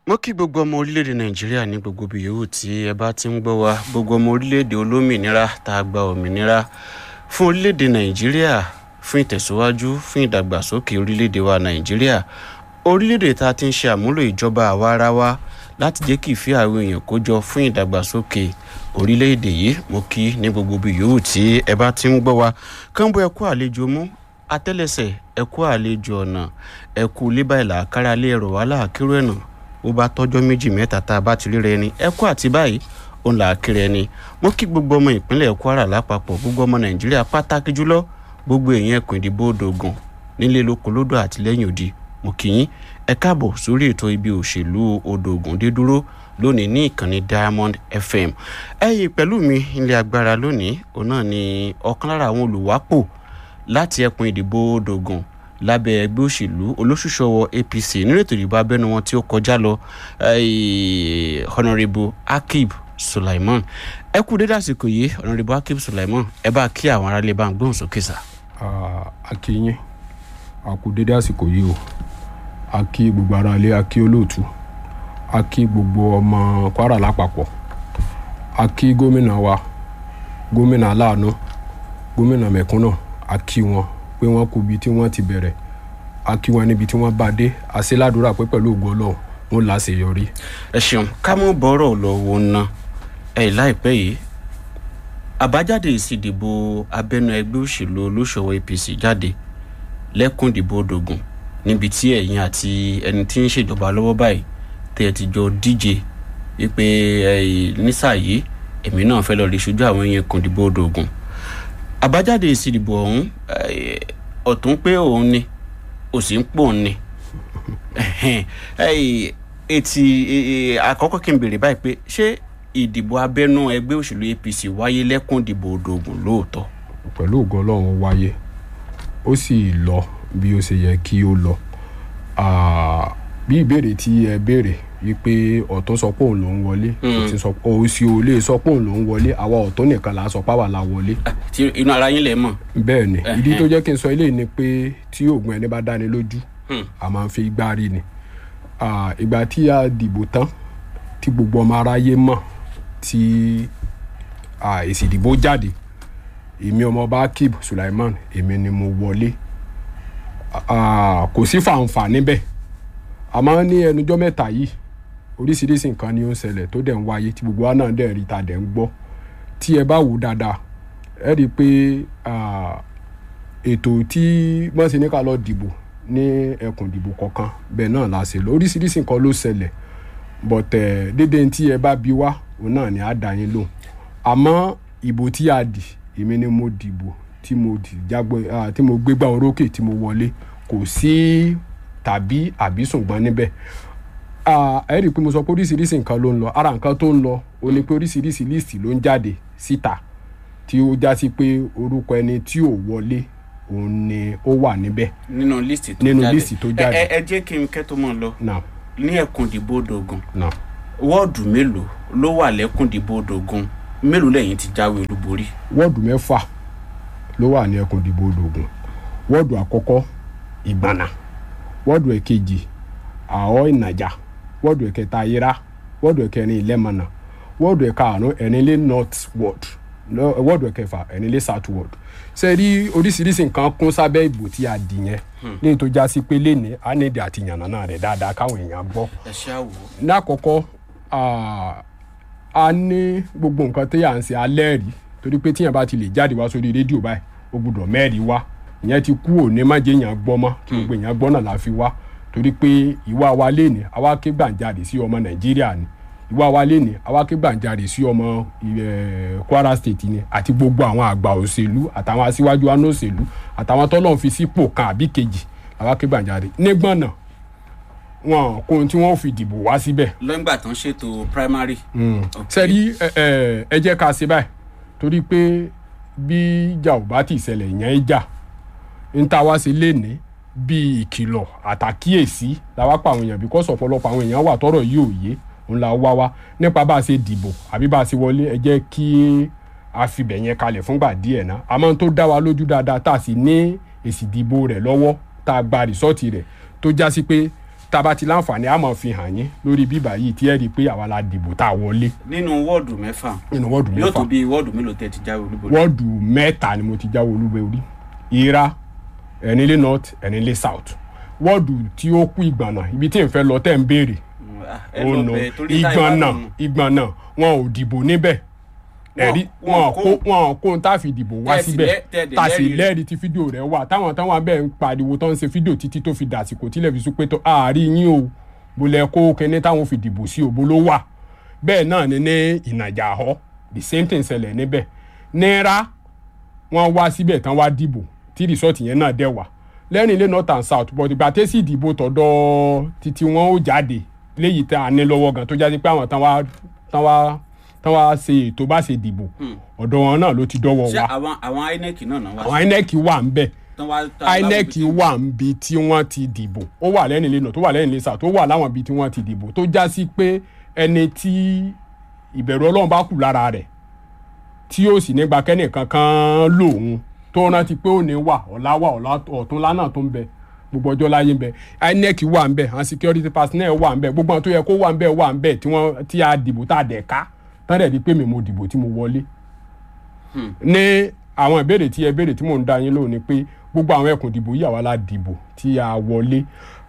mo kí gbogbo ọmọ orílẹ̀-èdè nàìjíríà ní gbogbo ibi yòówù tí ẹ bá ti ń gbọ́ wa gbogbo ọmọ orílẹ̀-èdè olómìnira tá a gba òmìnira fún orílẹ̀-èdè nàìjíríà fún ìtẹ̀síwájú fún ìdàgbàsókè orílẹ̀-èdè wa nàìjíríà orílẹ̀-èdè tá a ti ń ṣe àmúlò ìjọba àwa ara wa láti jẹ́ kí ìfẹ́ àwọn èèyàn kó jọ fún ìdàgbàsókè orílẹ̀-èdè yìí mo kí ní gbogbo ibi yòówù tí ẹ bá ti ń gbọ́ wa kánbó ẹ kú àlejò mú atẹ́lẹsẹ̀ ẹ kú àlejò ọ̀nà ẹ kú lébàìlà káralé ẹ̀rọ wàhálà kíró ẹ̀nà ó bá tọ́jọ́ méjì mẹ́ta tá a bá ti ríra ẹni ẹ kú àti báyìí òun là á kiri ẹni mo kí gbogbo ọmọ ìpínlẹ̀ kwara lápapọ̀ gbogbo ọmọ nàìjíríà pàtàkì jùlọ gbogbo èèyàn ẹkùn ìdìbò òdògùn nílé lóko lódò àti lẹ́yìn òdi mo kì í ẹ káàbọ̀ sórí ètò ibi òṣèlú òdògùn dé dúró lónìí ní ìkànnì diamond fm ẹ̀yin pẹ̀lú mi ilé agbára lónìí òun náà ni ọ̀kan lára àwọn olùwápò láti ẹkùn ìdìbò òdògùn lábẹ́ ẹgbẹ́ òṣèlú olóṣùṣọwọ́ apc nínú ètò ìdìbò abẹ́nu wọn tí ó kọjá lọ honourable akib sulaiman ẹ kú dédé àsìkò yìí honourable akib sulaiman ẹ bá kí àwọn aráàlú bá ń gbóhùn sókè sá. a kí yín a kú dédé àsìkò yìí o a kí gbogbo aráalé a kí olóòtú a kí gbogbo ọmọ kwara lápapọ̀ a kí gómìnà wa gómìnà aláàánú gómìnà mẹ̀kúnnà a kí wọn pé wọ́n kú ibi tí wọ́n ti bẹ̀rẹ̀ a kí wọn níbi tí wọ́n bá dé a ṣe ládùúrà pé pẹ̀lú ògo ọlọ́run wọn là á ṣe yọrí. ẹ ṣeun ká mú bọ́rọ̀ lọ́wọ́ ná ẹ láìpẹ́ yìí àbájáde ìsìdìbò abẹ́nú ẹgbẹ́ òṣèlú olóṣòwò apc jáde lẹ́kùn ìdìbò òdògùn níbi tí ẹ̀yin àti ẹni tí ń ṣèjọba lọ́wọ́ báyìí tẹ́ ẹ ti jọ díje wípé nísà yìí èmi náà fẹ́ lọ rí ṣojú àwọn èèyàn kan ìdìbò òdògùn àbájáde ìsìdìbò ọ̀hún ọ̀tún pé òun ni òsì ń pò ní etí àkọ́kọ́ kí n béèrè báyìí pé ṣé ìdìbò abẹ́nú ẹgbẹ́ òṣèlú apc wáyé lẹ́kùn ìdìbò òdògùn lóòótọ́. pẹ̀lú ògo ọlọ́run wáyé ó sì lọ bí ó ṣe yẹ kí ó lọ bí ìbéèrè tí ẹ béèrè wípé ọ̀tún sọ pé òun ló ń wọlé òsì ò lè sọ pé òun ló ń wọlé àwa ọ̀tún nìkan là á sọ páwà la wọlé. tí inú ara yín lè mọ̀. bẹ́ẹ̀ ni ìdí tó jẹ́ kí n sọ eléyìí ni pé tí oògùn ẹni bá dáni lójú a máa ń fi igbá rí ni ìgbà tí a dìbò tán tí gbogbo ọmọ aráyé mọ̀ tí èsì ìdìbò jáde èmi ọmọọba akib sulaiman èmi ni mo wọlé kò sí fàǹfà níbẹ̀ àmọ́ ní ẹnujọ́ mẹ́ta yìí oríṣiríṣi nǹkan ni ó ń ṣẹlẹ̀ tó dẹ̀ ń wáyé tí gbogbo wa náà dẹ̀ rí ta dẹ̀ ń gbọ́ tí ẹ bá wò dáadáa ẹ rí i pé ètò tí wọ́n ṣe ní ká lọ dìbò ní ẹkùn ìdìbò kọ̀ọ̀kan bẹ́ẹ̀ náà la ṣe lọ oríṣiríṣi nǹkan ló ṣẹlẹ̀ bọ̀tẹ̀ dédé tí ẹ bá bi wá òun náà ni á dá yín lóhùn àmọ́ ìbò tí a dì èmi ni mo dìbò tí mo dì jágbé tí mo gbégbá orókè tí mo wọlé kò sí tàbí àbí ṣùgbọ́n níbẹ̀ ẹ rí i pé mo sọ pé oríṣiríṣi nǹkan ló ń lọ ara nǹkan tó ń lọ ó ní pé oríṣiríṣi líìsì ló ń jáde síta tí ó já sí pé orúkọ ẹni tí ò wọlé òun ni ó wà níbẹ̀. nínú líìsì tó nínú jáde líìsì tó jáde. ẹ ẹ jẹ́ kí n kẹ́ tó mọ̀ lọ náà ní ẹkùn ìdìbò òdògùn náà wọ́ọ̀dù mélòó ló wà lẹ́kùn ìdìbò òdògùn mélòó lẹ́yìn ti jáwé olúborí. wọ́ọ̀dù mẹ́fà ló wà ní ẹkùn ìdìbò òdògùn wọ́ọ̀dù àkọ́kọ́ ìgbàna wọ́ọ̀dù ẹ̀kejì àọ́ ìnàjà wọ́ọ̀dù ẹ̀kẹta ayéra wọ́ọ̀dù ẹ̀kẹrin ìlẹ́mọ̀nà wọ́ọ̀dù ẹ̀karùn-ún ẹ̀rinlé north ward wọ́ọ̀dù ẹ̀kẹfà ẹ̀rinlé south ward ṣe rí oríṣiríṣi nǹkan kún sábẹ́ ìbò tí a dì yẹn ní tó já sí pé léni á ní èdè àti yànnàná rẹ̀ dáadáa káwọn èèyàn gbọ́ ẹ ṣe àwò. lákọ̀ọ́kọ́ a ní gbogbo nǹkan tí à ń ṣe alẹ́ rí torí pé tíyẹn bá ti lè jáde wá sórí rédíò báyìí ó gbọ́dọ̀ mẹ́rin wá ìyẹn ti kú òní má jẹ́ èèyàn gbọ́ mọ́ kí gbogbo èèyàn gbọ́ náà la fi wá torí pé ìwà wa léni àwa ké gbàǹjarè sí ọmọ nàìjíríà ni ìwà wa léni àwa ké gbàǹjarè sí ọmọ kwara state ni àti gbogbo àwọn àgbà òṣèlú àtàwọn aṣíwájú àná òṣèlú àtàwọn tọ́lọ́run fi sípò kan àbí kejì àwa ké gbàǹjarè nígbọ̀n náà wọn kò tí wọn fi dìbò wá síbẹ̀. lọ́ngbà tó ń ṣètò primary. sẹ́rí ẹ jẹ́ ká ṣe báyìí torí pé bí ìjà ò bá ti ṣẹlẹ̀ yẹn ń jà ń ta wá sí léni bí ìkìlọ̀ àtàkíyèsí làwa pa àwọn èèyàn bíkọ́sì ọ̀pọ̀lọpọ̀ àwọn èèyàn wà tọ́rọ̀ yìí ò yé òun la wá wá nípa bá a ṣe dìbò àbí bá a ṣe wọlé ẹ jẹ́ kí a fi bẹ̀ yẹn kalẹ̀ fúngbà díẹ̀ náà àmọ́ tó dá wa lójú dáadáa tá a sì ní èsì ìdìbò rẹ̀ lọ́wọ́ tá a gba rìsọ́ọ̀tì rẹ̀ tó já sí pé tá a bá ti láǹfààní a máa fi hàn yín lórí bíbà yìí tí ẹ rí i pé àwa la dìbò tá a wọlé nínú wọ́ọ̀dù mẹ́fà nínú wọ́ọ̀dù yóò tó mẹ́fà bí wọ́ọ̀dù mélòó tẹ́ ti jáwé olúborí. wọ́ọ̀dù mẹ́ta ni mo ti jáwé olúborí ìra ẹ̀nílé north ẹ̀nílé south wọ́ọ̀dù tí ó kú ìgbọ̀nà ibi tí n fẹ́ lọ tẹ́ ń béèrè Mm, ah, ẹ ó lọ nà bẹ̀ torí táyà wà ìgbọ̀nà nù. ìgbọ̀nà wọn ò dìbò níbẹ̀ Wọn- ẹ̀rí wọn wọn kó- kó wọn kó n tá fi dìbò wá Tẹ́ sì síbẹ̀ lẹ́- tẹ́ dẹ̀ tá sì lẹ́rìí rẹ̀. lẹ́rìí tí fídíò rẹ̀ wà táwọn táwọn abẹ́ ń pariwo tó ń ṣe fídíò títí tó fi dàsìkò tílẹ̀ fi sún pé tó àárín yín o bolẹ̀ kó kẹ́ni táwọn fi dìbò sí òbó ló wà bẹ́ẹ̀ náà ni ní ìnàjà àhọ́ the same thing ṣẹlẹ̀ níbẹ̀ náírà wọ́n wá síbẹ̀ tán wá dìbò tí rìsọ́ọ̀tì yẹn náà dẹ̀ wà lẹ́rìn ilé north and south but ìgbà tẹ́sí ìdìbò tọ̀dọ̀ títí wọn ó jáde léyìí tá a ní lọ́wọ́ gan tó jáde pé àwọn tán wá tán wá tán wá ṣe ètò bá ṣe dìbò ọ̀dọ̀ wọn náà ló ti dọ́wọ́ ṣé wa àwọn àwọn inec náà náà wá àwọn inec wà ń bẹ̀ tán wá tán inec láwọn ibi wà ń bi tí wọ́n ti dìbò ó wà lẹ́yìn ilé náà tó wà lẹ́yìn ilé south ó wà láwọn ibi tí wọ́n ti dìbò tó já sí pé ẹni tí ìbẹ̀rù ọlọ́run bá kù lára rẹ̀ tí yóò sì nígbà kẹ́nìkan kan lòun tó rántí pé ó ní wà ọ̀la wà ọ̀la ọ̀túnla náà tó ń bẹ gbogbo ọjọ́ láyé ń bẹ inec wà ń bẹ àwọn security personnel wà ń bẹ gbogbo àwọn tó yẹ kó wà ń bẹ wà ń bẹ tí wọ́n tí a dìbò tá a dẹ̀ ká tán dẹ̀ di pé mi mo dìbò tí mo wọlé ní àwọn ìbéèrè tí ẹ béèrè tí mò ń dá yín lóhùn ni pé gbogbo àwọn ẹkùn ìdìbò yìí àwa la dìbò tí a wọlé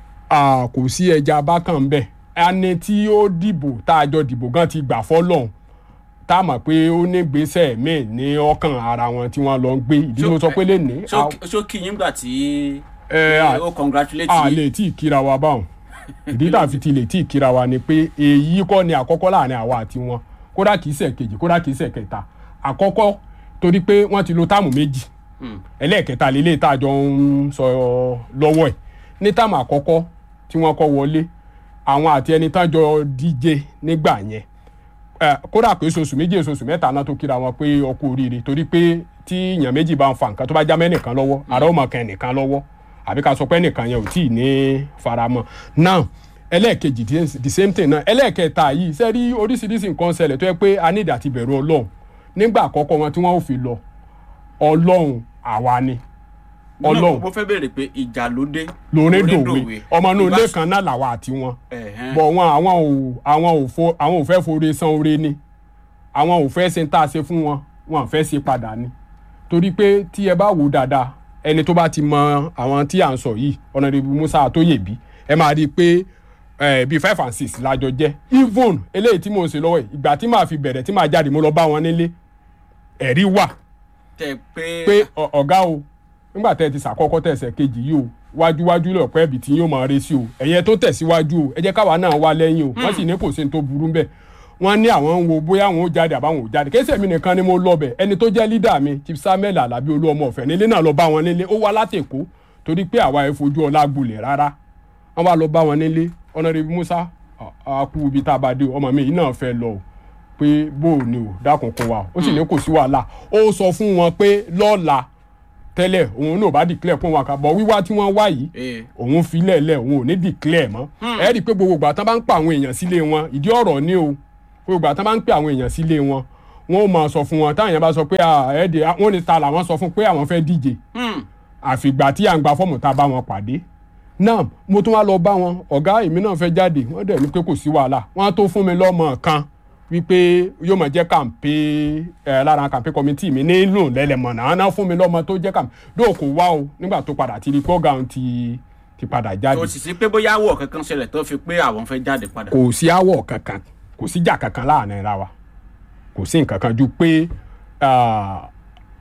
Ah, kò sí ẹja bákan bẹ́ẹ̀ ẹni tí ó dìbò tá a jọ dìbò gan ti gbà fọ́lọ́hún tá a mọ̀ pé ó ní gbèsè míì ní ọkàn ara wọn tí wọ́n lọ ń gbé ìdí ló sọ pé lè ní ṣó ṣó kí yín gbà tí ẹ, à- ó congratulate a yín lè tí ì kíra wa báwọn ìdí tá a fi ti lè tí ì kíra wa ni pé èyí kọ́ ni àkọ́kọ́ láàrin àwa àti wọn kódà kìí ṣe kejì kódà kìí ṣe kẹta àkọ́kọ́ torí pé wọ́n ti lo táàmù méjì Hmm. ẹlẹ́ẹ̀kẹta lélẹ̀ tá a jọ ń sọ lọ́wọ́ ẹ̀ ní táàmù àkọ́kọ́ tí wọ́n kọ́ wọlé àwọn àti ẹni tán jọ díje nígbà yẹn ẹ, kódà pé oṣooṣù méjì oṣooṣù mẹ́ta náà tó kíra wọn pé ọkọ oríire torí pé tí èèyàn méjì bá ń fa nǹkan tó bá já mẹ́nìkan lọ́wọ́ àrà ó mọ̀ kan ẹnìkan lọ́wọ́ àbí ká sọ pé ẹnìkan yẹn ò tí ì ní faramọ́ now ẹlẹ́ẹ̀kejì the- the same thing náà ẹlẹ́ẹ̀kẹta yìí ṣe rí oríṣiríṣi nǹkan ṣẹlẹ̀ tó yẹ pé a ní ìdàtí bẹ̀rù ọlọ́run nígbà àkọ́kọ́ wọn tí wọ́n ò fi lọ ọlọ́run àwa ni ọlọ́run mo fẹ́ béèrè pé ìjà ló dé lórí dòwe ọmọ inú ilé Ìbá- kan náà làwa àti wọn Ẹ̀hẹ́n. bọ̀ wọn àwọn ò àwọn ò fo àwọn ò fẹ́ forí san oore ni àwọn ò fẹ́ ṣe ń tá a ṣe fún wọn wọn ò fẹ́ ṣe padà ni torí pé tí ẹ bá wò ó dáadáa ẹni tó bá ti mọ àwọn tí à ń sọ yìí ọ̀nàdìbò musa àtóyèbí ẹ máa rí i pé eh, bíi five and six lájọ jẹ́ even eléyìí tí mò ń ṣe lọ́wọ́ yìí ìgbà tí màá fi bẹ̀rẹ̀ tí màá jáde mo lọ bá wọn nílé ẹ̀rí wà tẹ pé pé ọ- ọ̀gá o nígbà tẹ́ ẹ ti sàkọ́kọ́ tẹ̀sẹ̀ kejì yìí o wájúwájú lọ̀pẹ́ ibi tí yóò máa re sí o ẹ̀yẹ tó tẹ̀síwájú o ẹ jẹ́ káwa náà wá lẹ́yìn o wọ́n sì ní kò sí ní tó burú bẹ́ẹ̀ wọ́n ní àwọn ń wo bóyá àwọn ò jáde àbáwọn ò jáde kéṣẹ́ mi nìkan ni mo lọ bẹ̀ ẹni tó jẹ́ lídà mi chief samuel alabi olú ọmọ ọ̀fẹ́ nílé náà lọ bá wọn nílé ó wá láti èkó torí pé àwa ẹ̀ fojú ọlá gbolẹ̀ rárá wọ́n bá lọ bá wọn nílé ọ̀nàrẹ́bí musa a kú ibi tá a bá dé o, ọmọ mi yìí náà fẹ́ lọ o pé bó o ní o dákun kó wa ó sì ní kò sí wàhálà ó sọ fún wọn pé lọ́la tẹ́lẹ̀ òun náà bá declare fún wọn kà bọ̀ wíwá tí wọ́n wá yìí ee òun fi lẹ́ẹ̀lẹ́ òun ò ní declare mọ́ ẹ rí i pé gbogbo ìgbà tán bá ń pa àwọn èèyàn sílé wọn ìdí ọ̀rọ̀ ni o gbogbo ìgbà tán bá ń pè àwọn èèyàn sílé wọn wọn ò máa sọ fún wọn táwọn èèyàn bá sọ pé ẹ̀ẹ́dẹ̀ wọn ní ta làwọn sọ fún pé àwọn fẹ́ díje Hmm. àfìgbà tí à ń gba fọ́ọ̀mù tá a bá wọn pàdé náà mo tún wá lọ bá wọn ọ̀gá èmi náà fẹ́ jáde wọ́n dẹ̀ ní pé kò sí wàhálà wọ́n á tó fún mi lọ́mọ kan wípé yóò máa jẹ́ kàǹpé ẹ̀ lára kàǹpé kọ́mítì mi nílò lẹ́lẹ̀mọ̀nà àwọn náà fún mi lọ́mọ tó jẹ́ kàǹpé dóò kò wá o nígbà tó padà ti rí pé ọ̀gá òun ti ti padà jáde kò sì sí pé bóyá àwọ̀ kankan ṣẹlẹ̀ tó fi pé àwọn fẹ́ jáde padà. kò sí àwọ̀ kankan kò sí jà kankan láàrin ra wa kò sí nǹkan kan ju pé ah,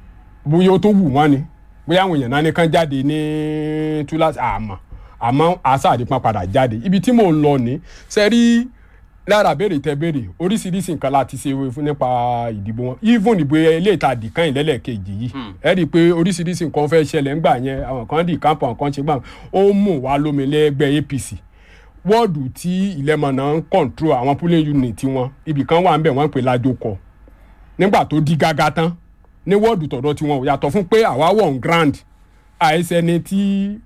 bóyá ó tó wù wọ́n ni bóyá àwọn èèyàn náà ní kán jáde ní túláṣì àmọ́ àmọ́ àṣà àdìpọ́n padà jáde ibi tí mò ń lọ ní sẹ́rí lára béèrè tẹ béèrè oríṣiríṣi nǹkan láti ṣe fún nípa ìdìbò wọn even ìbò ilé ìta dìkan ìlẹ́lẹ̀kejì yìí ẹ rí i pé oríṣiríṣi nǹkan fẹ́ ṣẹlẹ̀ ńgbà yẹn àwọn kan dì kámpọ̀ àwọn kan ṣe gbà ó mú wa lómi lẹ́gbẹ́ APC wọ́ọ̀dù tí ìlẹ́mọ̀nà ń kọ̀ǹtró àwọn polling unit wọn ibì kan wà ń bẹ̀ wọ́n ń pè lájọkọ̀ nígbà tó di gágá tán ní wọ́ọ̀dù tọ̀dọ̀ tiwọn ò yàtọ̀ fún pé àwa wọ̀ ń grand àìsẹni tí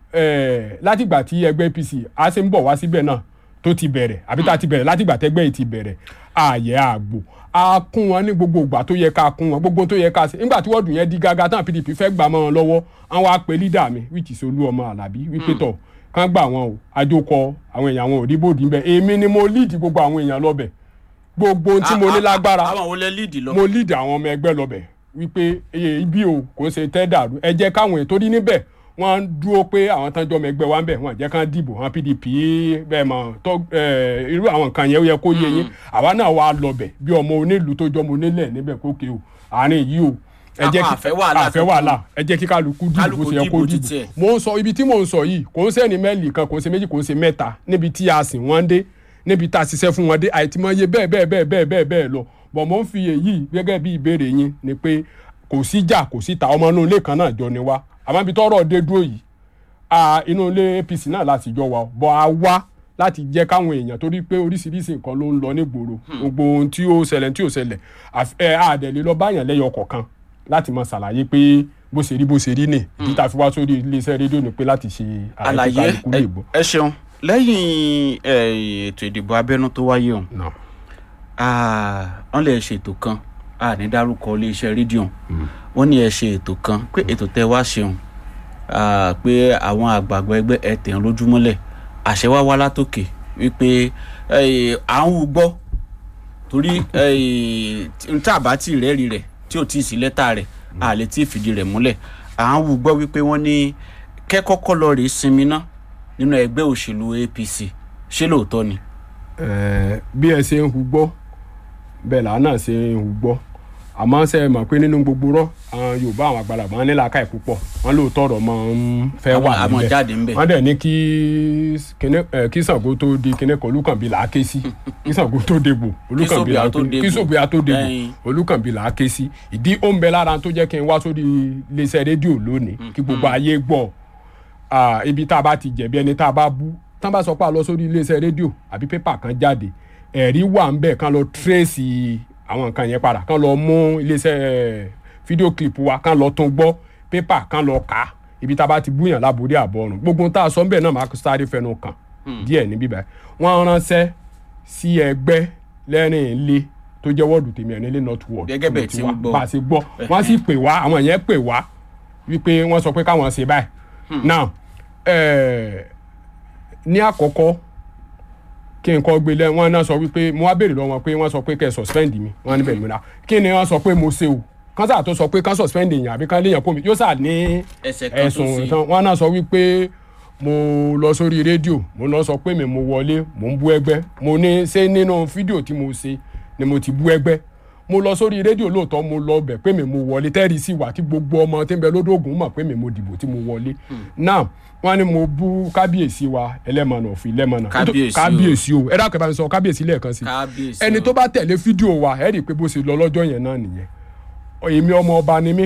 eh, látìgbà tí ẹgbẹ́ APC á ṣe ń bọ̀ wá síbẹ̀ náà tó ti bẹ̀rẹ̀ àbí tá a ti bẹ̀rẹ̀ látìgbà tẹ́gbẹ́ yìí ti bẹ̀rẹ̀ ààyè àgbò a kún wọn ní gbogbo ìgbà tó yẹ ká kún wọn gbogbo tó yẹ ká ṣe nígbà tí wọ́ọ̀dù yẹn di gágá tán PDP fẹ́ gbà mọ́ wọn lọ́wọ́ àwọn á pe leader mi which is Olúọmọ Àlàbí wípé tọ̀ kán gbà wọn o àjòkọ àwọn èèyàn àwọn òdìbòdì ńbẹ èmi ni mo lead gbogbo àwọn èèyàn lọ́bẹ̀ gbogbo ohun tí mo ní lágbára àwọn wo lẹ lead lọ. mo lead àwọn ọmọ ẹgbẹ́ lọ́bẹ̀ wípé iye ibi o kò ṣe tẹ́ dàrú ẹ jẹ́ káwọn èèyàn torí níbẹ̀ wọ́n ń dúró pé àwọn tán jọ ọmọ ẹgbẹ́ wa ń bẹ̀ wọ́n jẹ́ kán dìbò wọn PDP bẹ́ẹ̀ mọ̀ tó ẹ̀, irú àwọn nǹkan yẹn ó yẹ kó yé yín àwa náà wà lọ́bẹ̀ bí ọmọ onílùú tó jọmọ onílẹ̀ níbẹ̀ kókè o àárín yìí o ẹ jẹ́ Àpá kí àfẹ́ wàhálà àfẹ́ wàhálà ẹ jẹ́ kí kálukú dìbò bó Kálukú ṣe yẹ kó dìbò dìbò títí ẹ̀. mo ń sọ ibi tí mò ń sọ yìí kò ń sẹ́ni mẹ́lì kan kò ń ṣe méjì kò ń ṣe mẹ́ta níbi tí a sìn wọ́n dé níbi tá a ṣiṣẹ́ fún wọn dé àìtìmọye bẹ́ẹ̀ bẹ́ẹ̀ bẹ́ẹ̀ bẹ́ẹ̀ bẹ́ẹ̀ bẹ́ẹ̀ lọ bọ̀ mo ń fi èyí gẹ́gẹ́ bí ìbéèrè yín ni pé kò sí jà kò sí ta ọmọ inú ilé kan náà jọ ni wá àmọ́ ibi tọ́rọ̀ dé dúró yìí a inú ilé APC náà láti jọ wa bọ̀ a wá láti jẹ́ káwọn èèyàn torí pé oríṣiríṣi nǹkan ló ń lọ nígboro gbogbo ohun tí ó ṣẹlẹ̀ tí ó ṣẹlẹ̀ àf- ẹ àdẹ̀lé lọ báyàn lẹ́yọ kọ̀ọ̀kan láti mọ ṣàlàyé pé bó ṣe rí bó ṣe rí nì ìdí tá a fi wá sórí iléeṣẹ́ rédíò ni pé láti ṣe àlàyé tí kálukú lè ẹ- gbọ́. ẹ ṣeun lẹ́yìn ẹ, ètò ìdìbò abẹ́nú tó wáyé ọ̀hún Náà. Ah, wọ́n lè ṣètò kan a ní dárúkọ iléeṣẹ́ rédíò wọ́n ní ẹ ṣe ètò kan pé ètò tẹ́ wá ṣeun ah, pé àwọn àgbààgbà ẹgbẹ́ ẹ tẹ̀ ń lójúmọ́lẹ̀ àṣẹ wá wá látòkè wípé eh, à ń wú gbọ́ torí eh, n tá a bá tí ì rẹ́rìí rẹ̀ tí ò tí ì sí lẹ́tà rẹ̀ a lè tí ì fìdí rẹ̀ múlẹ̀ à ń wú gbọ́ wípé wọ́n ní kẹ́kọ́kọ́ lọ rèé sinmi ná nínú ẹgbẹ́ òṣèlú APC ṣé lóòótọ́ ni. Ẹ, bí ẹ ṣe ń hu gbọ́ bẹ́ẹ̀ làá náà ṣe ń hu gbọ́ àmọ́ ṣe é mọ̀ pé nínú gbogbo rọ́ àwọn Yorùbá àwọn àgbàlagbà wọn ní làákàyè púpọ̀ wọn lóòótọ́ ọ̀rọ̀ máa ń fẹ́ wà Àmọ́- àmọ́ jáde ńbẹ̀. wọ́n dẹ̀ ní kí kíní- ẹ, kí Ṣàngó tó di kíní kan Olúkànbí là á ké sí kí Ṣàngó tó dégbò Olúkànbí là á Sóbìà tó dégbò. kí Sóbìà tó dégbò Ẹyin. Olúkànbí là á ké sí ìdí ó ń bẹ lára tó jẹ́ kí n wá sórí iléeṣẹ́ rédíò lónìí kí gbogbo ayé gbọ́ ah, ibi tá a bá ti jẹ̀bi ẹni tá a bá bú tá a bá sọ pé a lọ sórí iléeṣẹ́ rédíò àbí pépà kan jáde ẹ̀rí wà ń bẹ̀ kán lọ tírèsì àwọn nǹkan yẹn padà kán lọ mú iléeṣẹ́ eh, fídíò kílípù wa kán lọ tún gbọ́ pépà kán lọ kà á ibi tá a bá ti búyàn láborí àbọ̀rùn gbogbo ohun tá a sọ ń bẹ̀ náà máa sáré fẹnu kàn díẹ̀ níbí báyìí wọ́n ránṣẹ́ sí ẹgbẹ́ lẹ́rìn ilé tó jẹ́ wọ́ọ̀dù tèmi ẹ̀ nílé north ward Gẹ́gẹ́ bẹ́ẹ̀ tí ń gbọ́. bá a ṣe gbọ́ wọ́n sì pè wá àwọn yẹn pè wá wípé wọ́n sọ pé káwọn ṣe báyìí now eh, ní àkọ́kọ́ kí n kọ́ gbé lẹ́ wọ́n náà sọ wípé mo wá béèrè lọ́wọ́ wọn pé wọ́n sọ pé kẹ́ ẹ suspend mi wọ́n níbẹ̀ mi ra kí ni wọ́n sọ pé mo ṣe o kánsá tó sọ pé kán suspend èèyàn àbí kán léèyàn kó mi yóò sà ní Ẹ̀ṣẹ̀ kan tó ẹ̀sùn ṣe. tán wọ́n náà sọ wípé mo lọ sórí rédíò mo lọ sọ pé mi mo wọlé mo ń bú ẹgbẹ́ mo ní ṣé nínú fídíò tí mo ṣe ni mo ti bú ẹgbẹ́ mo lọ sórí rédíò lóòótọ́ mo lọ bẹ̀ pé mi mo wọlé tẹ́rì sí wà tí gbogbo ọmọ tí ń bẹ lódògùn mọ̀ pé mi mo dìbò tí mo wọlé now wọ́n ní mo bú kábíyèsí wa ẹlẹ́mọ̀nà òfin lẹ́mọ̀nà Kábíyèsí o. kábíyèsí o ẹ dákẹ́ bá mi sọ kábíyèsí lẹ́ẹ̀kan sí kábíyèsí ẹni o. tó bá tẹ̀lé fídíò wa ẹ rí i pé bó ṣe lọ lọ́jọ́ yẹn náà nìyẹn èmi ọmọ ọba ni mí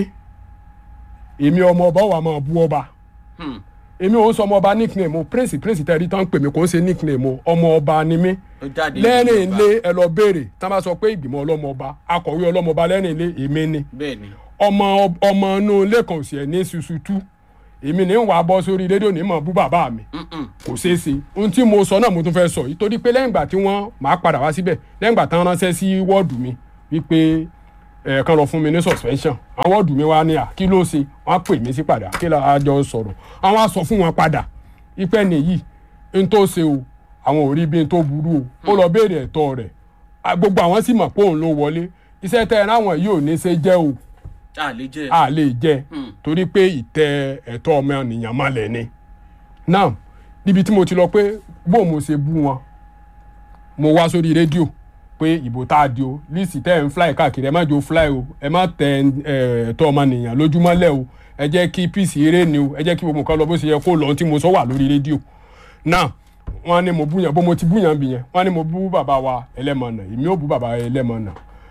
èmi ọmọ ọba wà máa bú ọba Hmm. èmi ò ń sọ ọmọ ọba nickname o prince prince tẹ̀rí tán ń pè mí kò ń ṣe nickname o ọmọ ọba ni mí Ó jáde lẹ́rìn Yorùbá. ilé ẹ lọ béèrè tá a bá sọ pé ìgbìmọ̀ ọlọ́mọ ọba akọ̀wé ọlọ́mọ ọba lẹ́rìn ilé èmi ni bẹ́ẹ̀ ni ọmọ ọmọ inú ilé kan ò sì ẹ̀ ní ṣuṣu tú èmi ní wàá bọ́ sórí rédíò ní mọ̀ bú bàbá mi Mm-mm. kò ṣeé ṣe ohun tí mo sọ náà mo tún fẹ́ sọ yìí torí pé lẹ́yìn ìgbà tí wọ́n máa padà wá síbẹ̀ lẹ́yìn ìgbà tán ránṣẹ́ sí wọ́ọ̀dù mi wípé ẹ̀ kan lọ fún mi ní suspension àwọn wọ́ọ̀dù mi wá ní à kí ló ṣe wọ́n á pè mí sí padà kí la á jọ sọ̀rọ̀ àwọn á sọ fún wọn padà ipẹ́ nìyí n tó ṣe o àwọn ò rí bí n tó burú o ó lọ béèrè ẹ̀tọ́ rẹ̀ À, gbogbo àwọn sì mọ̀ pé òun ló wọlé iṣẹ́ tẹ́ ẹ ráwọn yìí ò ní ṣe jẹ́ o a lè jẹ́ a lè jẹ Hmm. torí pé ìtẹ ẹ̀tọ́ ọmọ ènìyàn mọ́lẹ̀ ni now níbi tí mo ti lọ pé bó mo ṣe bú wọn mo wá sórí rédíò pé ìbò tá a di o lísì tẹ́ ẹ̀ ń fly káàkiri ẹ má jò fly o ẹ má tẹ ẹ, ẹ̀tọ́ ọmọ ènìyàn lójúmọ́lẹ̀ o ẹ jẹ́ kí peace eré ni o ẹ jẹ́ kí gbogbo nǹkan lọ bó ṣe yẹ kó lọ ohun tí mo sọ wà lórí rédíò now wọ́n ní mo bú yàn bó mo ti bú yàn bì yẹn wọ́n ní mo bú bàbá wa ẹlẹ́mọ̀nà èmi ò bú bàbá ẹlẹ́mọ̀nà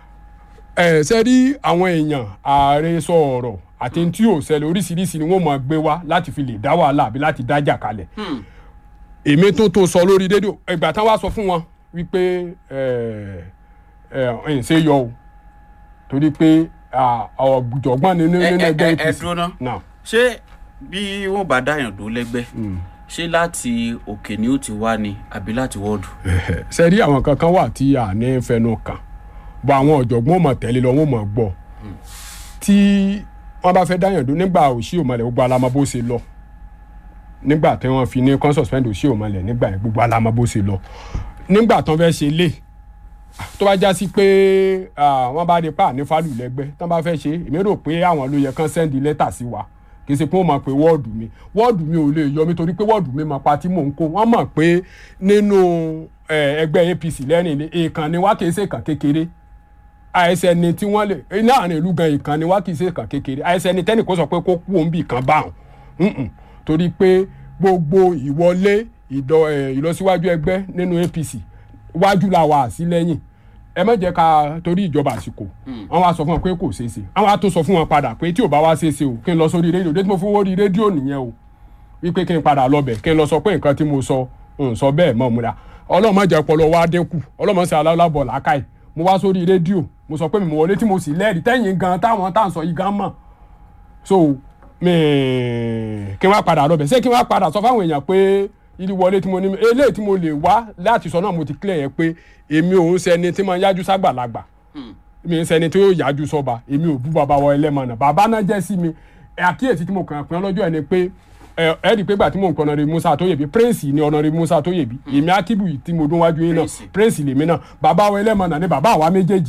ẹ ṣe rí àwọn èèyàn ààrẹ sọ ọ̀rọ̀ àti tí ò ṣẹlẹ̀ oríṣiríṣi ni wọ́n máa gbé wá láti fi lè dá wàhálà àbí láti dájà kalẹ̀ Hmm. èmi tó tó sọ lórí rédíò ìgbà tán wá sọ fún wọn wípé ẹ ẹ ẹ ṣe yọ o torí pé ọ̀jọ̀gbọ́n ni nínú ẹ ẹ ẹgbẹ́ ẹ ẹ APC dúró ná náà ṣé bí wọn bá dáyàn dó lẹ́gbẹ́ ṣé láti òkè ni ó ti wá ni àbí láti wọ́ọ̀dù. ṣe rí àwọn kankan wà tí a ní fẹnu kàn bọ àwọn ọ̀jọ̀gbọ́n mọ̀ tẹ́lẹ̀ lọ wọ́n mọ̀ gbọ́ tí wọ́n bá fẹ́ dáyàn dó nígbà òṣì òmàlẹ̀ gbogbo alamọ bó ṣe lọ nígbà tí wọ́n fi ní kán suspend òsì òmọlẹ̀ nígbà yẹn gbogbo alamọ bó ṣe lọ nígbà tán fẹ́ ṣe lé tó bá já sí pé ah, wọ́n bá rí pa ní fálù lẹ́gbẹ́ tán bá fẹ́ ṣe èmi rò pé àwọn ló yẹ kán sẹ́ndì lẹ́tà sí wa kì í ṣe pé wọ́n mọ̀ pé wọ́ọ̀dù mi wọ́ọ̀dù mi ò lè yọ mi torí pé wọ́ọ̀dù mi mọ̀ pa tí mò ń kó wọ́n mọ̀ pé nínú eh, ẹgbẹ́ APC lẹ́rìn ilé èèkàn ni wá kì í ṣe kàn kékeré àìsẹ̀ni tí wọ́n lè láàrin ìlú gan ìkan ni wá kì í ṣe kàn kékeré àìsẹ̀ni tẹ́nì kó sọ pé kó kú òun bì kan bá òun Mm-mm. torí pé gbogbo ìwọlé ìdọ- eh, ìlọsíwájú ẹgbẹ́ nínú APC wájú la wà sí lẹ́yìn ẹ má jẹ́ ká torí ìjọba àsìkò wọ́n wá sọ fún wọn pé kò ṣeé ṣe wọ́n wá tó sọ fún wọn padà pé tí ò bá wá ṣeé ṣe o kí n lọ sórí rédíò dé tí mo fi wó rí rédíò nìyẹn o wípé kí n padà lọ bẹ̀ kí n lọ sọ pé nǹkan tí mo sọ n sọ bẹ́ẹ̀ mọ́ múra ọlọ́mọ jẹ́ ọpọlọ wa dínkù ọlọ́mọ sì aláwọ̀ làákàyè mo wá sórí rédíò mo sọ pé mi mọ̀ wọlé tí mo sì lẹ́rìí tẹ́yìn gan táwọn tá à ń sọ yìí gan mọ̀ so mi kí n wá padà lọ bẹ̀ ṣé kí n wá padà sọ fáwọn èèyàn pé ìdí wọlé tí mo ní eléyìí tí mo lè wá láti sọ náà mo ti clear yẹn pé èmi ò ń ṣẹni tí mo ń yájú ságbàlagbà mi ń ṣẹni tí yóò yájú sọba èmi ò bú bàbá wọ ẹlẹ́mọ̀nà bàbá náà jẹ́ sí mi ẹ àkíyèsí tí mo kàn pín lọ́jọ́ ẹ ni pé ẹ ẹ rí i pé gbà tí mò ń kọ́ ọ̀nàrẹ́ musa tóyèbí prince ni ọ̀nàrẹ́ musa tóyèbí èmi akíbù tí mo dún wájú yín náà Prince. prince lèmi náà bàbá wọ ẹlẹ́mọ̀nà ni bàbá àwa méjèèjì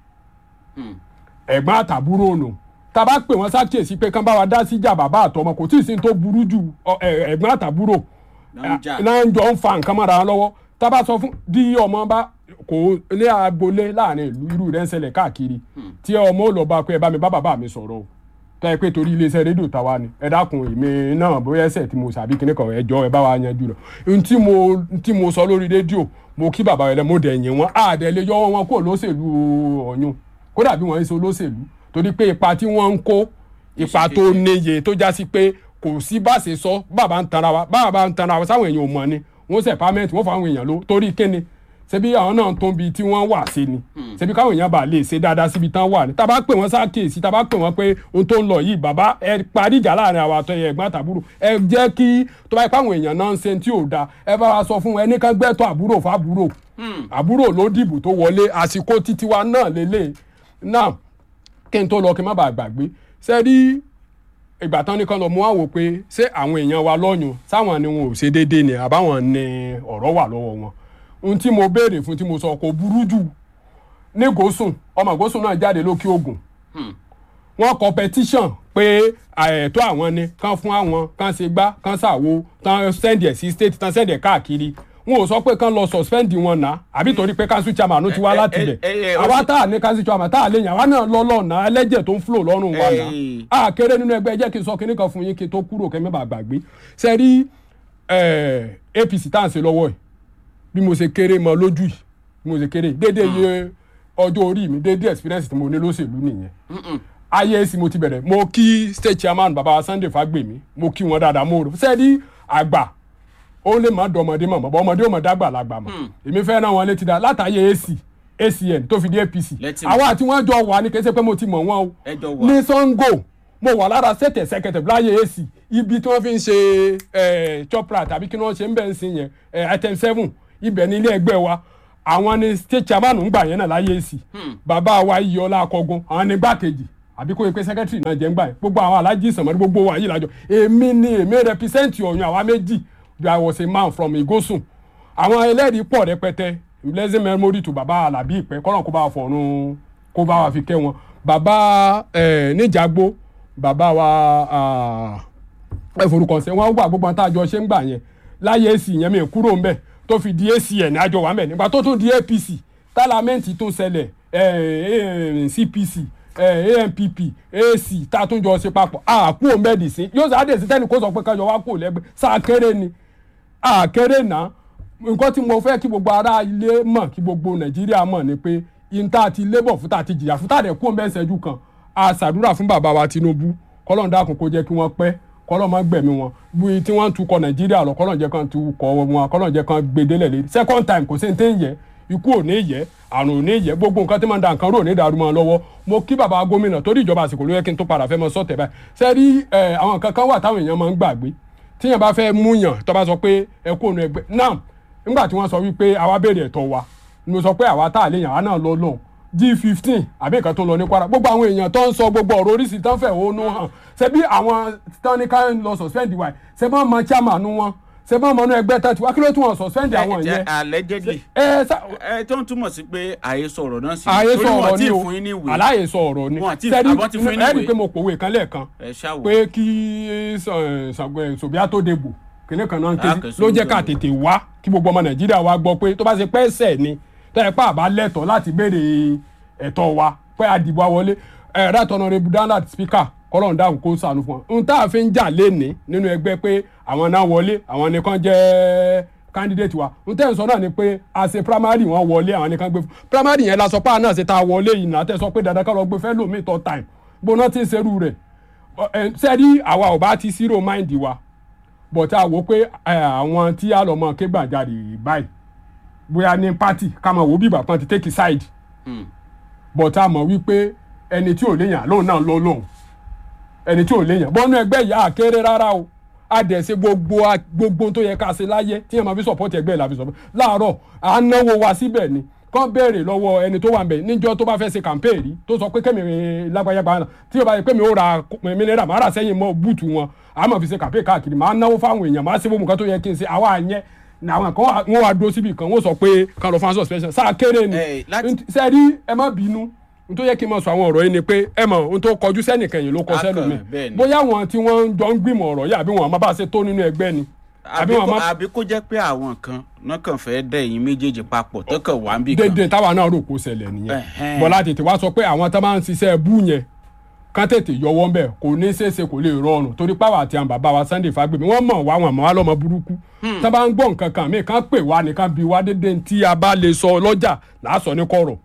ẹ̀gbọ́n àtàbúrò ònà tá a bá pè wọ́n ṣàkíyèsí pé kán bá wa dá síjà bàbá àtọmọ kò tí ì sí ní tó burú jù ọ, ẹ, ẹ̀gbọ́n àtàbúrò Náà ń jà. náà ń jọ ń fa nǹkan mọ́ra wọn lọ́wọ́ tá a bá sọ fún bí ọmọ bá kò ní agboolé láàrin ìlú irú rẹ̀ ń ṣẹlẹ̀ káàkiri tí ọmọ ò lọ bá pé ẹ bá mi bá bàbá mi sọ̀rọ̀ o tó yẹ pé torí iléeṣẹ́ rédíò tàwa ni ẹ dákun èmi náà bóyá ẹsẹ̀ tí mo sàbí kíní kan ẹ jọ ẹ bá wa yanjú rẹ̀ n tí mo n tí mo sọ lórí rédíò mo kí bàbá rẹ̀ mo dẹ̀ yìn wọ́n àdẹ̀ lè yọ wọn kó lóṣèlú ọ̀yún kódà bí wọ́n ń ṣe olóṣèlú torí pé ipa tí wọ́n ń kó ipa tó níye tó já sí pé kò sí bá ṣe sọ bàbá ń tanra wa bàbá ń tanra wa sáwọn èèyàn ò mọ̀ ni wọ́n ṣe pàmẹ́ǹtì wọ́n fọ àwọn èèyàn ló torí kíni ṣebí àwọn náà tó ń bi tí wọ́n wà sí ni ṣebí káwọn èèyàn bá lè ṣe dáadáa síbi tán wà ní tá a bá pè wọ́n sákèsí tá a bá pè wọ́n pé ohun tó ń lọ yìí bàbá ẹ parí ìjà láàrin àwọn àtọyẹ ẹ̀gbọ́n àtàbúrò ẹ jẹ́ kí tó bá yẹ káwọn èèyàn náà ń ṣe tí ò da ẹ bá wa sọ fún ẹni kan gbẹ́tọ̀ àbúrò fábúrò àbúrò ló dìbò tó wọlé àsìkò títí wa náà lélẹ̀ náà kí n tó lọ kí n má bàa gbàgbé ṣe rí ìgbà tán ní kan lọ mú wá wò pé ṣé àwọn èèyàn wa lọ́yùn sáwọn ni wọn ò ṣe déédéé ni àbáwọn ni ọ̀rọ̀ wà lọ́wọ́ wọn ohun tí mo béèrè fún tí mo sọ kò burú jù ní gòsùn ọmọ gòsùn náà jáde lókè ògùn wọ́n kọ petition pé ẹ̀tọ́ àwọn ni kán fún àwọn kán ṣe gbá kán ṣàwo tán sẹ́ndì ẹ̀ sí state tán sẹ́ndì ẹ̀ káàkiri wọn ò sọ pé kán lọ suspend wọn náà àbí torí pé council chairman ti wá ẹ- láti ẹ- bẹ̀ ẹ- ẹ- àwa tá à ní council chairman tá à lè yàn àwa náà lọ lọ́nà ẹlẹ́jẹ̀ tó ń flow lọ́rùn wa náà Ẹ- a kéré nínú ẹgbẹ́ ẹ jẹ́ kí n sọ kinní kan fún yín kí n tó kúrò kẹ́ mẹ́bàá gbàgbé ṣe rí eh, APC tá à ń ṣe lọ́wọ́ yìí bí mo ṣe kéré mọ lójú yìí bí mo ṣe kéré déédéé iye ọjọ́ orí mi déédéé experience tí mo ní lóṣèlú nìyẹn ayé èsì mo ti bẹ̀rẹ̀ mo kí state chairman baba wa Sunday Fagbemi mo kí wọn dáadáa mo rò sẹ́ẹ̀dí àgbà ó lè má dọmọdé mọ̀ bọ́ ọmọdé ò mọ̀ dàgbà lágbà mọ̀ èmi fẹ́ ràn wọn létí dáa látàyè AC ACN tó fi dé APC Lẹ́tì mọ̀. àwa àti wọn jọ wà ní kẹsẹ́ pé mo ti mọ̀ wọn o Ẹ jọ wà. ní Sango mo wà lára sẹ́tẹ̀ sẹ́kẹ̀tẹ̀ láyé AC ibi tí wọ́n fi ń ṣe eh, chopra tàbí kí wọ́n ṣe ń bẹ̀ ń sin yẹn eh, item seven ibẹ̀ ní ilé ẹgbẹ́ wa àwọn ni state chairman ń gbà yẹn náà láyé AC bàbá wa iyọlá akọgun àwọn ni gbàkejì àbí kó o pe secretary náà jẹ́ ń gbà yẹn gbogbo àwọn alájí ìsànmọ́rí gbogbo wa yìí lájọ èmi ni èmi represent ọ̀yàn àwa méjì I was a man from Igosun àwọn ẹlẹ́rìí pọ̀ rẹpẹtẹ blessing memory to bàbá alábí ìpẹ́ kọ́nà kó bá wa fọ̀run kó bá wa fi kẹ́ wọn bàbá eh, níjàgbó bàbá wa ah, ẹ forúkọ sẹ wọn gbà gbogbo àwọn tá a jọ ṣe ń gbà yẹn láyé èsì yẹn mi kúrò ń bẹ tó fi di acn àjọ wà mẹ nígbà tó tún di apc tálámẹ́ǹtì tó ṣẹlẹ̀ eh, eh, cpc eh, ampp ac tá a tún jọ ṣe papọ̀ àkú òmẹ́dì sí yóò sọ àdèsí tẹ́ni kó sọ pé kájọ wá kú lẹ́gbẹ́ sáà kéré ni àkéré náà nǹkan tí mo fẹ́ kí gbogbo ará ilé mọ̀ kí gbogbo nàìjíríà mọ̀ ni pé ìta ti labour fún ta ti jìyà fún tàdé kú òmẹ́ ìṣẹ́jú kan a ṣàdúrà fún bàbá wa tinubu kọ́lọ́n dákun kó jẹ́ kí wọ́n pẹ́ kọ́lọ́n má gbẹ̀mí wọn bí tí wọ́n ń tukọ̀ nàìjíríà lọ kọ́lọ́n jẹ́ kan tukọ̀ wọn kọ́lọ́n jẹ́ kan gbedele lé second time kò sí ní tẹ́ ń yẹ ikú ò ní yẹ àrùn ò ní yẹ gbogbo nǹkan tí máa ń da nǹkan rò ní ìdàrú mọ́ ọ lọ́wọ́ mo kí bàbá gómìnà torí ìjọba àsìkò ló yẹ kí n tó padà fẹ́ mọ sọ́tẹ̀ báyìí sẹ́rí àwọn nǹkan kan wà táwọn èèyàn máa ń gbàgbé tíyẹn bá fẹ́ múyàn tó bá sọ pé ẹ kó nu ẹgbẹ́ náà nígbà tí wọ́n sọ wípé àwa béèrè ẹ̀tọ́ wa ni mo sọ pé àwa tá a lè yàn àwa náà lọ lọ́hùn g fifteen àbí nǹkan tó lọ ní kwara gbogbo àwọn èèyàn tó ń sọ gbogbo ọ̀rọ̀ oríṣi tó ń fẹ̀ ònú hàn ṣebí àwọn tó ní ká ń lọ suspend wa ṣe bá mọ chairman wọn ṣe bá mọ inú ẹgbẹ́ tó ti wá kí ló tún wọn suspend àwọn yẹn. allegedly ẹ sá ẹ tó ń túmọ̀ sí pé àhesọ ọ̀rọ̀ náà sí ààyè sọ torí wọn ọ̀rọ̀ tí ni ì o fún yín ní ìwé aláyè sọ ọ̀rọ̀ ni Wọn àti- Ṣé rí- àbọ̀ ti fún yín ní ẹ rí i ìwé. pé mo pòwe kan lẹ́ẹ̀kan ẹ ṣáwó pé kí sòbíà tó dègbò kìnìún kan náà ń Ah, ké kẹsàn-án ló jẹ́ ká ló ń tètè wá kí gbogbo ọmọ nàìjíríà wa gbọ́ pé tó bá ṣe pẹ́ ẹsẹ̀ ni tó yẹ pé àbá lẹ́tọ̀ọ́ láti béèrè ẹ̀tọ́ wa pé àdìbò àwọlé ẹ̀rọ àtọ̀nàrẹ́bù dandat speaker kọ́lọ́n dáhùn kó sànù fún wọn. n tá a fi ń jà léni nínú ẹgbẹ́ pé àwọn náà wọlé àwọn nìkan jẹ́ candidate wa n tẹ́ ń sọ náà ni pé a ṣe primary wọn wọlé àwọn nìkan gbé fún primary yẹn la sọ pé àná ṣe tá a wọlé yìí náà tẹ́ sọ pé dandan ká lọ gbé fẹ́ lómi tọ́ time gbóná tí ń ṣerú rẹ̀ sẹ́ẹ̀rí àwa ò bá ti zero mind wa but a wò pé ẹ, àwọn tí a lọ mọ ké gbàjarè báyìí bóyá ní party ká mọ̀ wò bí ìgbà kan ti take side Hmm. but a mọ̀ wípé ẹni tí ò léyàn lóun náà lọ lóun ẹni tí ò léyàn bọ́nú ẹgbẹ́ yìí á kéré rárá o a dẹ̀ ṣe gbogbo a- gbogbo tó yẹ ká ṣe láyé tí yẹn máa fi support ẹgbẹ́ la fi support láàárọ̀ à ń náwó wa síbẹ̀ ni kàn béèrè lọ́wọ́ ẹni tó wà ń bẹ̀ níjọ́ tó bá fẹ́ ṣe campaign rí tó sọ pé kẹ́mi lágbàyàgbà náà tí yóò bá yẹ pé mi ò ra mineral máa rà sẹ́yìn mọ́ búùtù wọn a máa fi ṣe campaign káàkiri máa náwó fáwọn èèyàn máa ṣe gbogbo nǹkan tó yẹ kí n ṣe àwa yẹn ní àwọn kan wà- wọn wá dúró síbi kan wọn sọ pé kan lọ fún suspension sáà kéré ni Eh, láti- sẹ́ẹ̀rí ẹ má bínú n tó yẹ kí n máa sọ àwọn ọ̀rọ̀ yìí ni pé ẹ mọ̀ ohun tó kọjú sẹ́nìkan yìí ló kọ Akàn, sẹ́lómi bẹ́ẹ̀ ni. bóyá àwọn tí wọ́n jọ ń gbìmọ̀ ọ̀rọ̀ yìí àbí wọn àmọ́ bá ṣe tó nínú ẹgbẹ́ ni àbí àbí wọn kó- àmọ́ àbí kó jẹ́ pé àwọn kan náà kàn fẹ́ dẹ̀ yín méjèèjì papọ̀ tó kàn wá ń bì kan dédé táwa náà rò kó ṣẹlẹ̀ nìyẹn Ẹ̀hẹ́n. bọ́lá tètè wá sọ pé àwọn tó máa ń ṣiṣẹ́ bú yẹn kán tètè yọwọ́ ńbẹ̀ kò ní ṣeéṣe kò lè rọrùn torí pàwọ́ àti àwọn bàbá wa Sunday Fagbemi wọ́n mọ̀ wá wọn mọ̀ wá lọ́mọ burúkú tó bá ń gbọ́ nǹkan kan mí kán pè wá nìkan bí wá dédé tí a bá lè sọ lọ́jà làásọ ní kọ̀rọ̀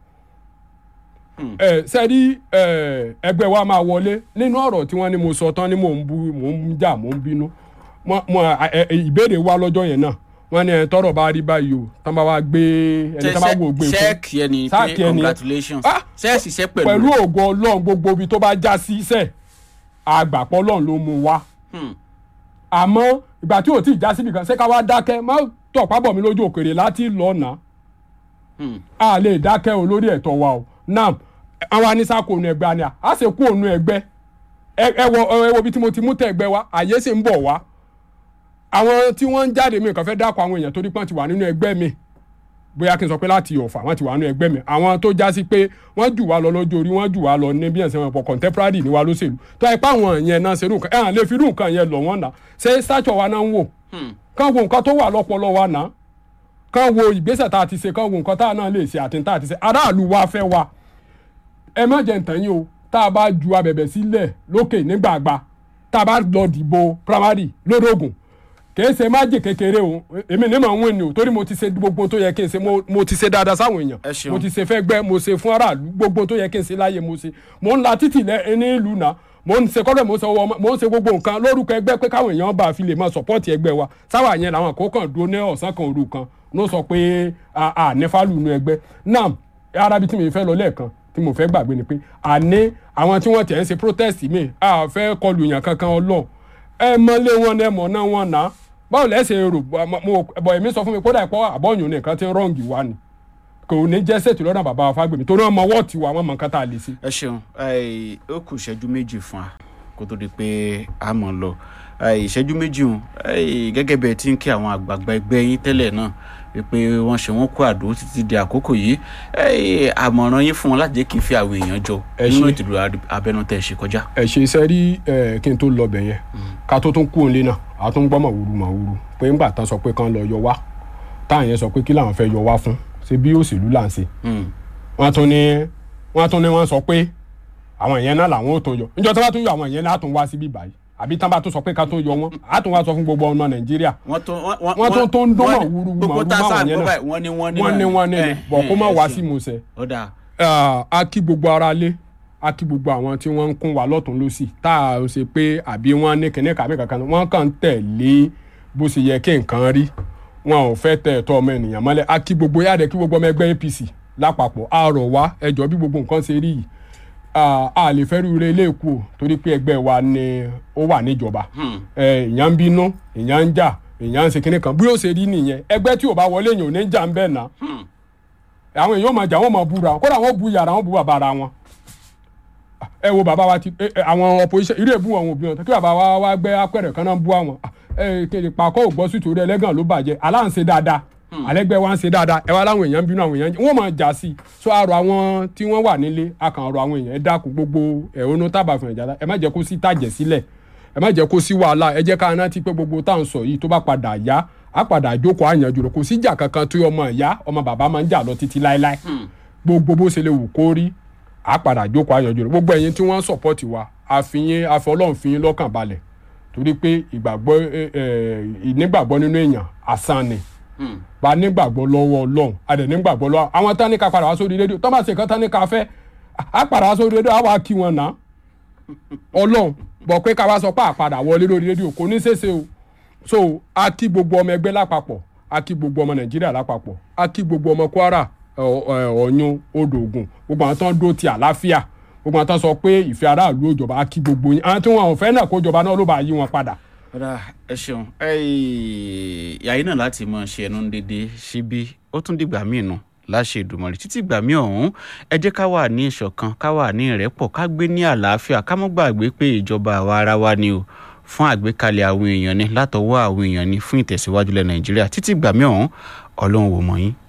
ẹ sẹ́rí ẹ, ẹgbẹ́ wa máa wọlé nínú ọ̀rọ̀ tí wọ́n ní mo sọ tán ni mò ń bú mò ń jà mò ń bínú Mo- mo- ẹ, ẹ, ìbéèrè wa lọ́jọ́ yẹn náà wọ́n ní ẹ tọ́rọ̀ bá rí báyìí o tán bá wá gbé ẹni tán bá wò gbé fún ṣẹ́ẹ̀kì ẹni pé Ṣáàkì ẹni- congratulations Ah! ṣẹ́ẹ̀sì ṣẹ́ pẹ̀lú pẹ̀lú rẹ̀. ògo ọlọ́run gbogbo ibi tó bá já sí iṣẹ́ àgbàpọ̀ ọlọ́run ló mú wa Hmm. àmọ́ ìgbà tí ò tí ì já síbi kan ṣé ká wá dákẹ́ má tọ̀pá bọ̀ mí lójú òkèrè láti lọ́nà Hmm. a lè dákẹ́ o lórí ẹ̀tọ́ wa o nam àwọn anisa kò nu ẹgbẹ́ àná a sì kú ònu ẹgbẹ́ ẹ ẹ wo ẹ wo bí tí mo ti mú tẹ ẹgbẹ́ wa àyè sì ń bọ̀ wá àwọn tí wọ́n ń jáde mi kàn fẹ́ dákọ̀ àwọn èèyàn torí pọ́n ti wà nínú ẹgbẹ́ mi bóyá kí n sọ pé láti ọ̀fà wọ́n ti wà nínú ẹgbẹ́ mi àwọn tó já sí pé wọ́n jù wá lọ lọ́jọ́ orí wọ́n jù wá lọ ní bí ẹ̀sìn wọn pọ̀ contemporary ni wa lóṣèlú tó ẹ pa àwọn yẹn náà ṣerú nǹkan ẹ̀ hàn lè fi irú nǹkan yẹn lọ wọ́n náà ṣé stature wa náà ń wò Hmm. kán wo nǹkan tó wà lọ́pọlọ wa náà kán wo ìgbésẹ̀ tá a ti ṣe kán wo nǹkan tá a náà lè ṣe àti tá a ti ṣe aráàlú wa fẹ́ wa ẹ má jẹ́ ntàn yín o tá a bá ju abẹ̀bẹ̀ sílẹ̀ lókè nígbàgbà tá a bá lọ dìbò primary lódògùn kìí ṣe májè kékeré o èmi ní màá ń wìn ní o torí mo ti ṣe gbogbo tó yẹ kí n ṣe mo- mo ti ṣe dáadáa sáwọn Ẹ èèyàn ṣeun. mo ti ṣe fẹ́ gbẹ́ mo ṣe fún aráàlú gbogbo tó yẹ kí n ṣe láyé mo ṣe mo ń la títì lẹ ní ìlú náà mo ń ṣe kọ́lẹ̀ mo ń ṣe owó ọmọ mo ń ṣe gbogbo nǹkan lórúkọ ẹgbẹ́ pé káwọn èèyàn bá a fi lè máa sọ̀pọ́ọ̀tì ẹgbẹ́ wa sáwà yẹn làwọn kò kàn dúró ní ọ̀sán kan òru kan ló sọ pé a a ní fálù inú ẹgbẹ́ náà arábi tí mi fẹ́ lọ lẹ́ẹ̀kan tí mo fẹ́ gbàgbé ni pé àní àwọn tí wọ́n tẹ̀ ń ṣe protest mi a fẹ́ kọlu èèyàn kankan ọlọ́ọ̀ ẹ mọ́lé wọn ní ẹ mọ̀ náà wọn náà báwo lẹ́sẹ̀ rò mo bọ̀ èmi sọ fún mi kódà ìpọ́ àbọ̀yún nìkan tí ń rọ́ǹgì wa ni kò ní jẹ́ sètò lọ́dọ̀ bàbá wa Fágbèmí torí wọn mọ wọ́ọ̀tì wa wọn mọ nǹkan tá a lè ṣe. ẹ ṣeun ẹ, ó kù ìṣẹ́jú méjì fún wa kó tó di pé a mọ̀ lọ ẹ, ìṣẹ́jú méjì hùn ẹ, gẹ́gẹ́ bẹ́ẹ̀ tí ń kí àwọn àgbààgbà ẹgbẹ́ yín tẹ́lẹ̀ náà wípé wọ́n ṣe wọ́n kó àdó títí di àkókò yìí ẹ, àmọ̀ràn yín fún wọn láti jẹ́ kí n fi àwọn èèyàn jọ Ẹ nínú ṣé. ètò ìdìbò abẹ́nú tẹ̀ ṣe kọjá. ẹ ṣe iṣẹ́ rí ẹ kí n tó lọ bẹ̀ yẹn ká tó tún kú òǹlé náà a tún gbọ́ màwúrú màwúrú pé ńgbà tán sọ pé kán lọ yọ wá táwọn yẹn sọ pé kí làwọn fẹ́ yọ wá fún ṣe bí òṣèlú là ń ṣe Hmm. wọ́n tún ní wọ́n tún ní wọ́n sọ pé àwọn yẹn náà làwọn ò tó yọ níjọ́ tí wọ́n tún yọ àwọn yẹn náà tún wá síbí báyìí àbí tán bá tún sọ pé ká tún yọ wọn á tún wá sọ fún gbogbo ọmọ Nàìjíríà wọ́n tún Wọ́n tún tó ń dún wọ́n- màwúrú gbogbo màwúrú tá a sáà máwọn yẹn gbọ́ náà. báyìí wọ́n ní wọ́n ní wọ́n ní wọ́n ní ẹ, bọ̀ kó má ẹ, wá ẹ sí ṣeun. ìmúṣẹ ọ̀dà Ah, a kí gbogbo ara lé a kí gbogbo àwọn tí wọ́n ń kún wa lọ́tún lọ́sì tá a ṣe pé àbí wọ́n ní kíní kàmí kankan wọ́n kàn ń tẹ̀lé bó ṣe yẹ kí nǹkan rí wọn ò fẹ́ tẹ ẹ̀tọ́ ọmọ ènìyàn mọ́lẹ̀ a kí gbogbo yára kí gbogbo ọmọ ẹgbẹ́ APC lápapọ̀ a rọ̀ wá ẹjọ́ bí gbogbo nǹkan ṣe rí yìí Ah, a lè fẹ́ rí ire ilé ìkú o torí pé ẹgbẹ́ wa ni ó wà níjọba Hmm. ẹ èèyàn ń bínú èèyàn ń jà èèyàn ń ṣe kíní kan bí ó ṣe rí nìyẹn ẹgbẹ́ tí ò bá wọlé èèyàn ò ní jà ń bẹ̀ náà Hmm. àwọn èèyàn máa jà wọ́n máa búra wọn kódà wọ́n bu yàrá wọn bu bàbá ara wọn ẹ wo bàbá wa ti ẹ, ẹ, àwọn opposition irú èbú àwọn òbí wọn kí bàbá wa wá gbé apẹ̀rẹ̀ kan náà bú àwọn ẹ kéde pàkọ́ ò gbọ́ sí torí ẹlẹ́gàn ló bàjẹ́ aláǹṣe dáadáa alẹ́gbẹ́ wa ń ṣe dáadáa ẹ wá láwọn èèyàn ń bínú àwọn èèyàn wọ́n máa jà sí i so àrò àwọn tí wọ́n wà nílé akànrò àwọn èèyàn ẹ dákun gbogbo ẹ̀hónú tábà fún ìjà ẹ má jẹ́ kó sí tàjẹ̀ sílẹ̀ ẹ má jẹ́ kó sí wàhálà ẹ jẹ́ ká rántí pé gbogbo tá à ń sọ yìí tó bá padà yá á padà jókòó àyànjú rẹ̀ kò sí ìjà kankan tí ọmọ ìyá ọmọ bàbá máa ń jà lọ títí láéláé gbogbo bó ṣe lè wù kó rí á padà jókòó àyànjú rẹ̀ gbogbo ẹ̀yin tí wọ́n ń sọ̀pọ̀tì wa àfihàn àfọlọ́run fi yín lọ́kàn balẹ̀ torí pé ìgbàgbọ́ ẹ, ẹ, ìnígbàgbọ́ nínú èèyàn asán ni bá nígbàgbọ́ lọ́wọ́ ọlọ́run a dẹ̀ nígbàgbọ́ lọ́wọ́ àwọn tán ní ká padà wá sórí rédíò tọ́ bá ṣe nǹkan tán ní ká fẹ́ á padà wá sórí rédíò á wá kí wọn náà ọlọ́run bọ̀ pé ká wá sọ pé àpadà wọlé lórí rédíò kò ní ṣeéṣe o so a kí gbogbo ọmọ ẹgbẹ́ lápapọ̀ a kí gbogbo ọmọ nàìjíríà lápapọ̀ a kí gbogbo ọmọ kwara ọ- ọ- ọ̀yún odò ògùn gbogbo àwọn tó ń dó ti àlàáfíà gbogbo àwọn tó ń sọ pé ìfẹ́ aráàlú òjọba a kí gbogbo yín àwọn tí wọn ò fẹ́ náà kó jọba náà ló bá yí wọn padà ọ̀dà ẹ ṣeun yàyí náà láti mọ ṣe ẹnu dédé síbí ó tún dìgbà míì nù láṣẹ ìdùmọ̀rì títí ìgbà míì ọ̀hún ẹ jẹ́ ká wà ní ìṣọ̀kan ká wà ní ìrẹ́pọ̀ ká gbé ní àlàáfíà ká mọ́ gbàgbé pé ìjọba àwa ara wa ni o fún àgbékalẹ̀ àwọn èèyàn ni látọwọ́ àwọn èèyàn ni fún ìtẹ̀síwájú lẹ̀ nàìjíríà títí ìgbà míì ọ̀hún ọlọ́run wò mọ́ yín.